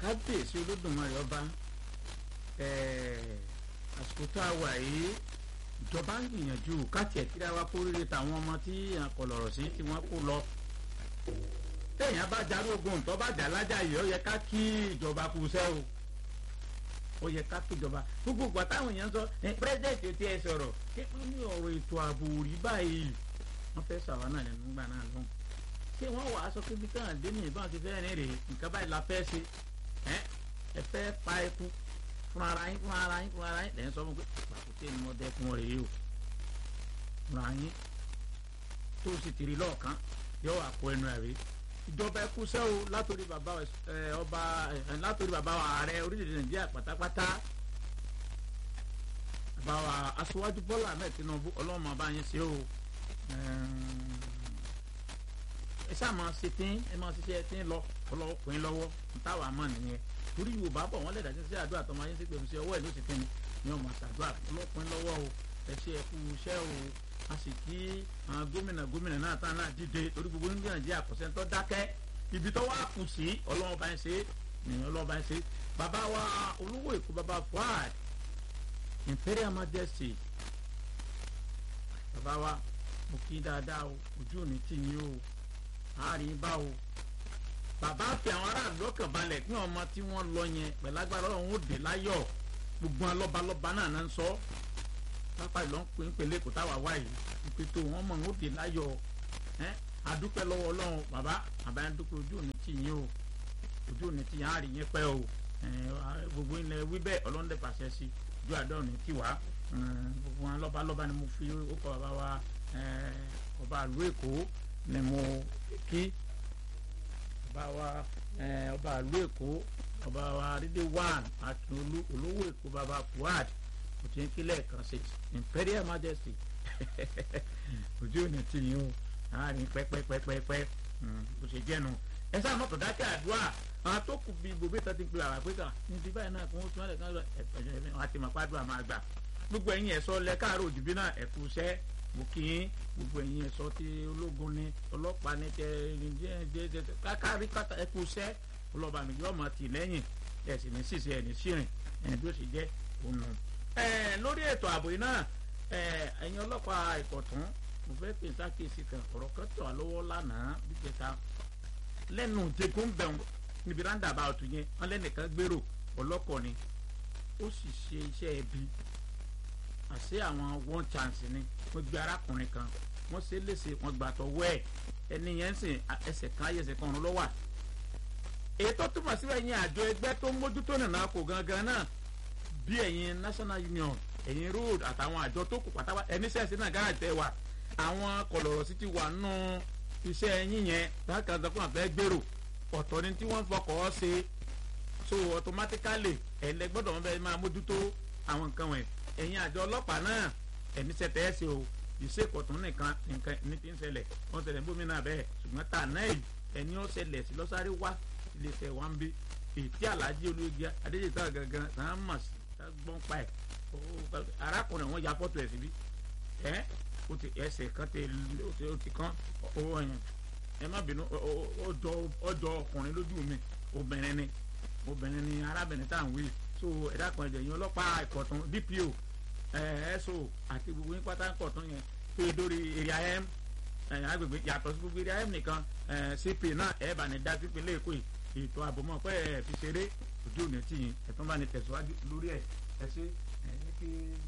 kábíyèsí olódùmarè ọba àsìkò tá a wà yìí ìjọba ń gbìyànjú káàtì ẹ̀kíra wa kó rere tàwọn ọmọ tí àkọlọ̀rọ̀ sí tí wọ́n kó lọ téèyàn bá jarógun tó bá jà lájà yìí ó yẹ ká kí ìjọba kú sẹ́ o ó yẹ ká kí ìjọba gbogbo ìgbà táwọn èèyàn sọ pírẹsidẹ̀ntì tí ẹ sọ̀rọ̀ kékeré ní ọ̀rọ̀ ètò ààbò rí báyìí wọ́n fẹ́ sàwọn náà lẹ́nu gbà náà lóhùn ṣé wọ́n wàá sọ pé bí káwọn dé ní ìbọn ti fẹ́ rìn rè nǹkan báyìí la fẹ́ ṣe ẹ fẹ́ pa ẹkú fúnra ara yín fúnra ara yín fúnra ara yín lẹ́yìn sọ fún pé pàkúté ni wọ́n dẹ́kun rẹ̀ yìí o fúnra yín tó o sì tìrì lọ́ọ̀kan yóò wà kó ẹnu ẹ̀ rí ìjọba ẹkú sẹ́ o látòrí bàbá ọba látòrí bàbá ààrẹ orílẹ̀-èdè nàìjíríà pátápátá bàbá wa aṣíwájú bọ́lá ahmed tinubu ọlọ́mọ bá yín ṣe o ẹ sáà máa ṣe tín ẹ máa ṣiṣẹ́ tín lọ ọlọ́kùnrin lọ́wọ́ táwa mọ̀ nìyẹn torí yorùbá bọ̀ wọ́n lẹ̀dá sí àdúrà tó máa yín sí pèmí sí ọwọ́ ẹ̀ ló sì kíni ni wọ́n máa ṣàdúrà ọlọ́kùnrin lọ́wọ́ o ẹ ṣe ẹkú iṣẹ́ o a sì kí àwọn gómìnà gómìnà náà tán náà dìde torí gbogbo ní nàìjíríà kò sẹ́ni tó dákẹ́ ibi tó wá kù sí ọlọ́wọ́ bá ń ṣe ní ọlọ́wọ́ bá ń ṣe bàbá wa olówó èkó bàbá fuad imperial majesty bàbá wa mo kí dáadáa o ojú ò ní tì yín o àárín bá o bàbá fi àwọn aráàlú lọ́kàn balẹ̀ kí ọmọ tí wọ́n lọ yẹn pẹ̀lú agbára ọ̀hún ó dé láyọ̀ gbogbo alọ́balọ́ba náà náà ń sọ pápá ìlọ ń pè ń pèlè kò táwa wá yìí ìpè tó wọn mọ̀ ń ó dé láyọ̀ ẹ́ adúpẹ́ lọ́wọ́ ọlọ́run bàbá bàbá yẹn dúpẹ́ ojú òní tì yín o ojú òní tì yín àárín yẹn pẹ́ o gbogbo ilẹ̀ wí bẹ́ẹ̀ ọlọ́run dẹ̀ pàṣẹ sí ojú àdó òní tì wá gbogbo wọn lọ́balọ́ba ni mo fi ó kọ bàbá wa ọba àlú èkó ni mo kí ọba wa ọba àlú èkó ọba wa rídé one akínolú olówó èkó baba fuad kò tí ń kílẹ̀ kan ṣe imperial majesty ojú ò ní tì yín o àárín pẹ́pẹ́pẹ́pẹ́ kò ṣe jẹ́nu ẹ sáà mọ́tò dákẹ́ àdúrà àwọn tó kù bí gbogbo ìtàn ti ń pe àwọn àpéka ní ti báyìí náà kí wọ́n tún wálé kan ẹ̀ẹ́dẹ̀ẹ́dẹ́ wọn àti màpá àdúrà máa gbà gbogbo ẹ̀yin ẹ̀sọ́ lẹ káàárọ̀ òjùbí náà ẹ̀kú iṣẹ́ mo kí yín gbogbo ẹ̀yin ẹ̀sọ́ tí ológun ni ọlọ́pàá ni tẹ ẹ káàkárí kátà ẹ̀kú iṣẹ́ ọlọ́ba mi yọ ọmọ tì lẹ́yìn ẹ̀ sì ní ṣìṣe ẹ̀ ní ṣìrìn ẹ̀ bí ó sì jẹ́ òun nù. lórí ètò ààbò yìí náà ẹ̀yin ọlọ́pàá ìkọ̀tún mo fẹ́ pè sákèsì kan ọ̀rọ̀ kan tọ̀ lọ́wọ́ lánàá bíjẹta lẹ́nu jẹgún bẹ̀rù níbi ráńdà bá ọtún yẹn wọn lẹ́nìkan gbèrò ọlọ́kọ̀ ni ó sì ṣe iṣẹ́ ẹbí àṣé àwọn one chance ni wọ́n gbé arákùnrin kan wọ́n ṣe léṣe wọ́n gbà tọwọ́ ẹ̀ ẹni yẹn ń sìn ẹsẹ̀ kan ayé ẹsẹ̀ kan ọ̀run lọ́wọ́ èyí tó túmọ̀ síbẹ̀ yẹn àjọ ẹgbẹ́ tó ń mójútó nìyẹn kò gangan náà bí ẹ̀yin national union ẹ̀yin road àtàwọn àjọ tó kù pátápátá ẹni sẹ́ẹ̀sì náà gáràjì tẹ́ wà àwọn kọlọ̀rọ̀ sí ti wà nù iṣẹ́ yín yẹn bákan tó kàn fẹ́ gbèrò ọ̀tọ̀ ni tí wọ́n fọkọ̀ ṣe so automatically ẹ̀lẹ́ gbọ́dọ̀ wọn bẹ́ẹ̀ máa mójútó àwọn nǹkan wọ̀nyí ẹ̀yin àjọ ọlọ́pàá náà ẹ̀ní sẹ̀tẹ̀ ẹ̀ ṣe o ìṣèkọ̀tún nìkan nìkan ní ti ń ṣẹlẹ̀ wọ́n ṣẹlẹ̀ ń bómi náà bẹ́ẹ̀ ṣùgbọ́n tà náà yìí ẹni ó ṣẹlẹ̀ sí lọ́sàrí wá ilé iṣẹ́ wa ń bí ètí alájí olóògbé adéjìká gangan náà mọ̀ sí gbọ́n pa ẹ̀ arákùnrin wọn ya fọ́tò ẹ̀ síbí ẹ́ o ti ẹsẹ̀ kan tẹ o ti kán owó ẹ̀yàn ẹ má bínú ọjọ́ ọkùnrin lójú mi obìnrin ni obìnrin ni arábìnrin tá à ń wí so ẹ̀dá kan ẹ̀jẹ̀ yín ọlọ́pàá ìkọ̀tún dpo ẹ̀ẹ́sọ àti gbogbo yín pátá ìkọ̀tún yẹn pé dórí area m agbègbè yàtọ̀ sí gbogbo area m nìkan cp náà ẹ̀ bá ní dá sí ìpínlẹ̀ èkó ètò ààbò mọ̀ pé ẹ̀ fi ṣeré ojú ò ní tì yín ẹ̀ tún bá ní tẹ̀síwájú lórí ẹ̀ ẹ̀ ṣe ẹ̀ ní kí.